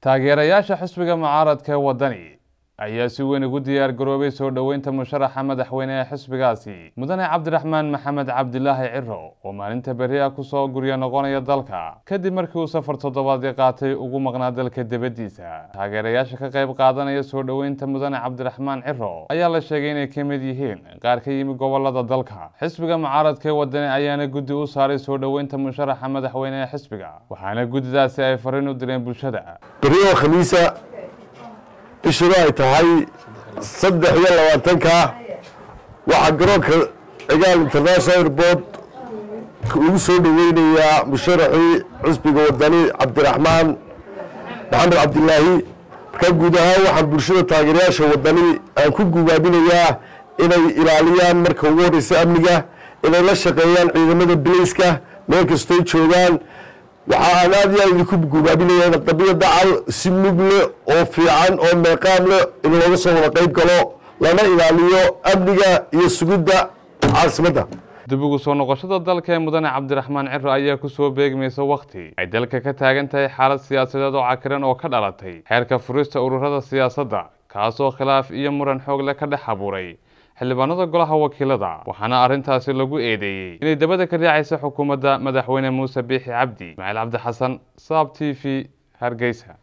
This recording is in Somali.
taageerayaasha xisbiga mucaaradka ee waddani ayaa si weyn ugu diyaar garoobay soo dhoweynta musharaxa madaxweyne ee xisbigaasi mudane cabdiraxmaan maxamed cabdilaahi ciro oo maalinta berri ah kusoo guryo noqonaya dalka kadib markii uu safar toddobaadii qaatay ugu maqnaa dalka dibaddiisa taageerayaasha ka qayb qaadanaya soo dhoweynta mudane cabdiraxmaan ciro ayaa la sheegay inay ka mid yihiin qaar ka yimi gobolada dalka xisbiga mucaaradka ee waddani ayaana guddi u saaray soo dhoweynta musharaxa madaxweyne ee xisbiga waxaana guddidaasi ay fariin u direen bulshada berri oo khamiisa bishuna ay tahay saddex iyo labaatanka waxaa garoonka cigaal international airport lagu soo dhoweynayaa musharaxii xisbiga wadani cabdiraxmaan maxamed cabdilaahi markaa guud ahaan waxaan bulshada taageerayaasha wadani aan ku gubaabinayaa inay ilaaliyaan marka ugu horeysa amniga inay la shaqeeyaan ciidamada bilayska meel kastoy joogaan waxa aan aad iyo aad idinku gubaabinaya in qadiya dacal si mug leh oo fiican oo meeqaam leh in looga soo wada qeyb galo lana ilaaliyo amniga iyo sugidda caasimadda dib ugu soo noqoshada dalka ee mudane cabdiraxmaan ciro ayaa kusoo beegmaysa wakhti ay dalka ka taagan tahay xaalad siyaasadeed oo cakiran oo ka dhalatay xeerka furista ururada siyaasadda kaasoo khilaaf iyo muran xoog leh ka dhex abuuray xildhibaanada golaha wakiilada waxaana arrintaasi lagu eedeeyey inay dabada ka raacaysa xukuumadda madaxweyne muuse biixi cabdi ismaaciil cabdi xasan saab t v hargeysa